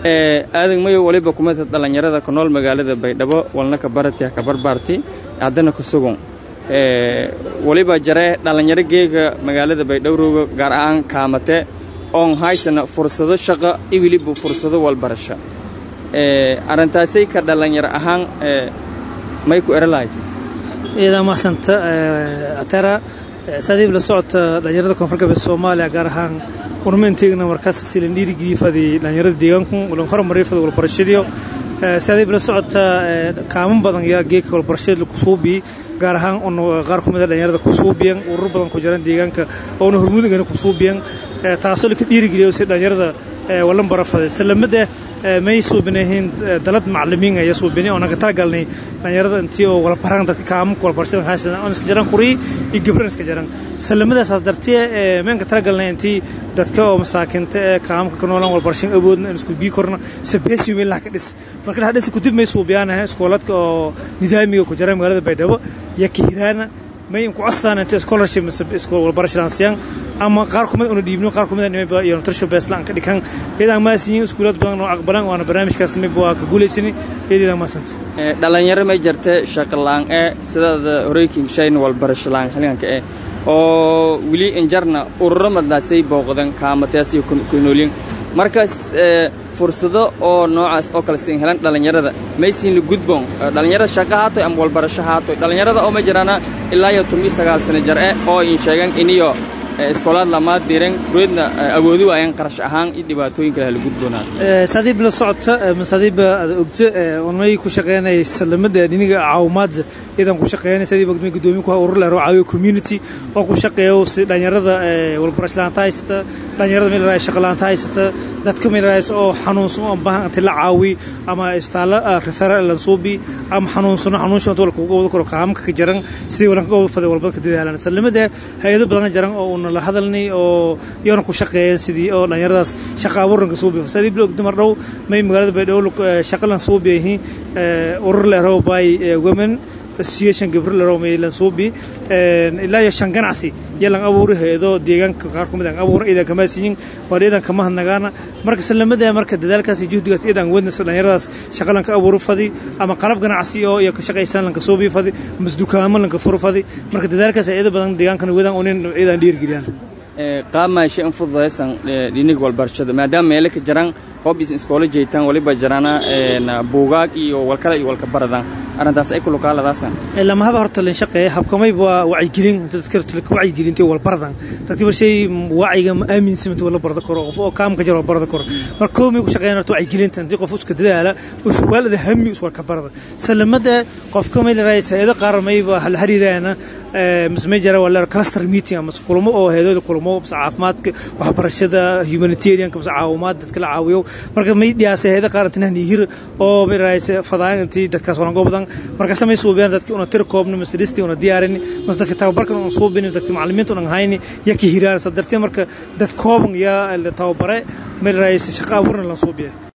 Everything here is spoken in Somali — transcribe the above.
aadan mayo waliba kumata dhallinyarada ku nool magaalada baydhabo walna ka barati ka barbaarti haddana ku sugun waliba jare dhallinyaro geega magaalada baydhowrowga gaar ahaan kaamate oon haysana fursado shaqo iwiliba fursado walbarasho arrintaasay ka dhallinyaro ahaan may ku ero lahayd iidaa mahadsanta atera saadiib la socota dhallinyarada koonfur galbeed soomaaliya gaar ahaan urmaynteegna markaas silan dhiirigeliyi fadi dhallinyarada deegaanku ulan hormariyo fadi walbarashadiyo saadiib la socota kaaman badan yaa geedka walbarashada kusuubi gaar ahaan un qaar ku mida dhallinyarada kusuubiyan urur badan ku jiran deegaanka oona hormuudagana kusuubiyan taasoo laka dhiirigeliyo si dhallinyarada walan barafade salamada may suubinahiin dalad maclimiin ayaa suubinay oo naga talagalnay dhallinyarada intii oo walbaran dadka kaamamka walbarashada haysan oon iska jaran kurii iyo gabran iska jaran salamadaas dartee meenka talagalnay intii dadka oo masaakinta ee kaamamka ka noolaan walbarashan awoodna in isku bii korna sabeesi meel ka dhis marka la dhis ku dib may suubiyaanahay iskooladka oo nidaamiga ku jira magaalada baydhabo iyo kiiraana may ku codsadaan inta scholarship iskool walbarashadaan siyaan ama qaar kumid una dhiibno qaar kumid nimaba iyo nutrition baseline ka dhikan iyadaan maasiyin iskuulad badan oo aqbalan waana barnaamijkaas nimaba waa ka guulaysani iyadaan maasanta dhalinyaro may jirta shaqo la'aan ee sidaada horeykin shayn walbarasho la'aan xilliganka eh oo weli injarna ururo madnaasay booqdan kaamataas iyo kunoolyin markaas fursado oo noocaas oo kale siin helan dhallinyarada maysiin la gudboon dhallinyarada shaqo haatoy ama walbarasho haatoy dhallinyarada oo ma jiraana ilaa iyo toban iyo sagaal sano jar eh oo in sheegan iniyo iskoolaad lamaad diiran kureedna awoodi waayaan qarash ahaan iyo dhibaatooyin kale hala gudboonaan saadiib la socota masaadiiba ada ogta onay ku shaqeynay salamada dhiniga caawimaadda iyadan ku shaqeynay saadiib ogmay gudoomiye ku urur lehro caawiyo community oo ku shaqeeyo si dhalinyarada walbarash la'aanta haysata dhalinyarada meel raay shaqo la'aanta haysata dadka meel raayis oo xanuunsan oo baahan inta la caawi ama istaala referral lan suubi ama xanuunsano xanuunshan inta walka uga wada karo qaamka ka jaran sidii walan ka wada faday walbada ka dadaalan salamada hay'ado badan jaran oo una la hadalnay oo iyana ku shaqeeyeen sidii oo dhalinyaradaas shaqa abuuranka suubi sadii blog dumar dhow may magaalada baydhabo shaqalan suubi yihiin urur lehro by women association gabro lehro may lan suubi ilaa iyo shan ganacsi yalan abuuri hayado deegaanka qaar kumid aan abuura idan kama siiyin waa idan kama hadnagaana marka salamada marka dadaalkaas iyo juhdigaas idan wadnaysa dhalinyaradaas shaqalan ka abuuru fadi ama qalab ganacsi oo iyo ka shaqaysan lanka suubi fadi ama dukaamo lanka furu fadi marka dadaalkaas iyada badan deegaankan wadan unin idan dhiirgeliyaan qaamaashe in fududaysan dhinig walbarashada maadaama meelo ka jiraan hoob is iskoola jeetaan waliba jiraana buugaag iyo walkale iyo walka baradaan arrintaas ay ku lukaaladaasan lamahaba horta lan shaqeeya habkamay waa wacyigelin dadka wacyigelinta walbaradan dadka barshay wacyiga ma aaminsan inta wala barada karo qof oo kaamka jira barada karo marka koomay ku shaqeeyaan horta wacyigelinta intii qof iska dadaala uswaalada hami uswarka barada salamada qofka may la raayis hay'ado qaar mayba hal xiriirayana mismay jira wala cluster meeting ama kulamo oo hay'ado kulamo caafimaadka waxbarashada humanitarianka mas caawimaad dadka la caawiyo marka may dhiyaasay hay'ado qaar inta nihir oo may raayis fadaan intii dadkaas walan goobdan marka samay suubiyaan dadka una tir koobno masristi una diyaarin mas dadka tababarkan una suubin dadka macallimiinta una hayni yaki hiraan sadartee marka dad kooban yaa tababare may raayis shaqa abuurna la suubiyaa